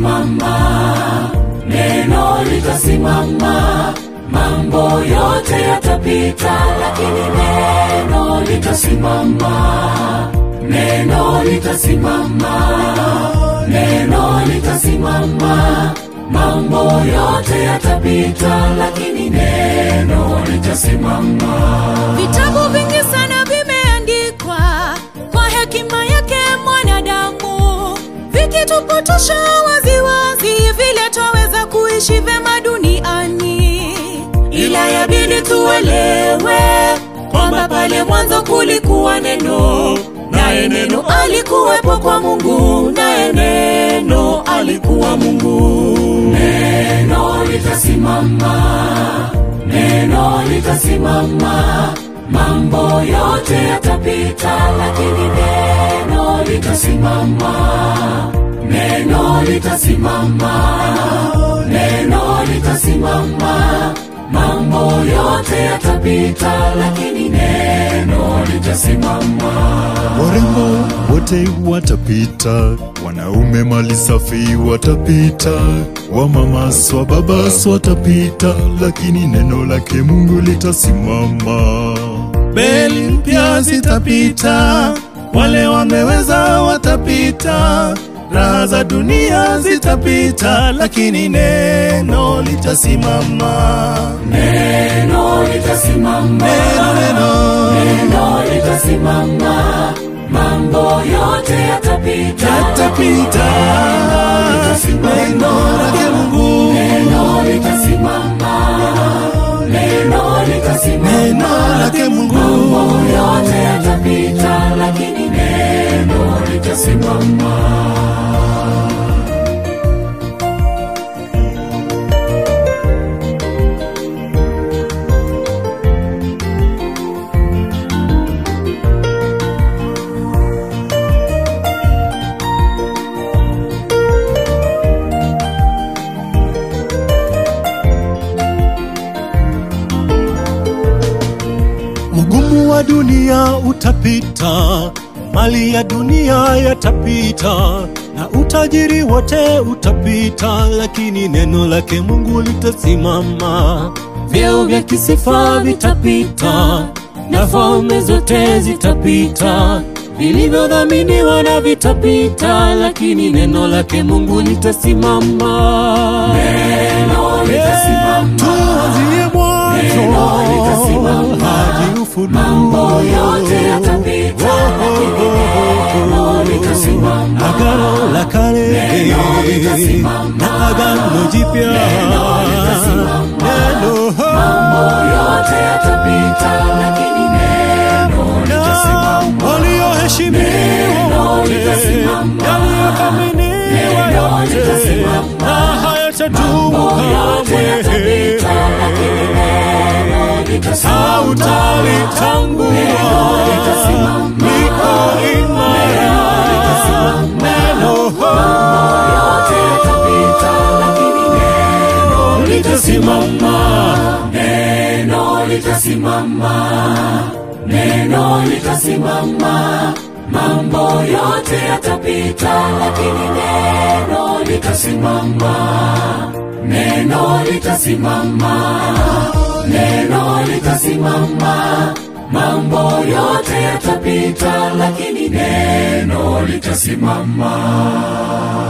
litasimama, neno litasimama, mambo yote yatapita, lakini neno litasimama, neno litasimama, neno litasimama, mambo yote yatapita, lakini neno litasimama. Vitabu vingi sana vimeandikwa kwa hekima yake mwanadamu, vikitupotosha waziwazi vile twaweza kuishi vema duniani, ila yabidi tuelewe kwamba pale mwanzo kulikuwa neno, naye neno alikuwepo kwa Mungu, naye neno alikuwa Mungu. Neno litasimama, neno litasimama, mambo yote yatapita, lakini neno litasimama, neno litasimama, neno litasimama, mambo yote yatapita, lakini neno litasimama. Warembo wote watapita, wanaume mali safi watapita, wamamaswa babas watapita, lakini neno lake Mungu litasimama. Beli mpya zitapita, wale wameweza watapita, raha za dunia zitapita, lakini neno litasimama. Neno litasimama, Neno, neno, neno litasimama, mambo yote yatapita, yatapita, neno lake Mungu, neno litasimama, neno litasimama, neno lake Mungu. yote yatapita, lakini neno litasimama. Ugumu wa dunia utapita, mali ya dunia yatapita, na utajiri wote utapita, lakini neno lake Mungu litasimama. Vyeo vya kisifa vitapita, na falme zote zitapita, vilivyodhaminiwa na vitapita, lakini neno lake Mungu litasimama. Neno litasimama, Tuanzie Neno litasimama. mwanzo hadi ufunuo. mambo yote yatapita, lakini neno litasimama. Agano la kale Neno litasimama. na agano jipya litasimama. neno Mambo yote yatapita, lakini neno litasimama. walioheshimiwa Neno wote litasimama. yaliyothaminiwa Neno yote litasimama. na hayatadumu yote kamwe yatapita, lakini neno litasimama. hautalitangua litasimama. liko imara neno yote yatapita, lakini neno litasimama neno litasimama, neno litasimama, mambo yote yatapita, lakini neno litasimama, neno litasimama, neno litasimama, mambo yote yatapita, lakini neno litasimama.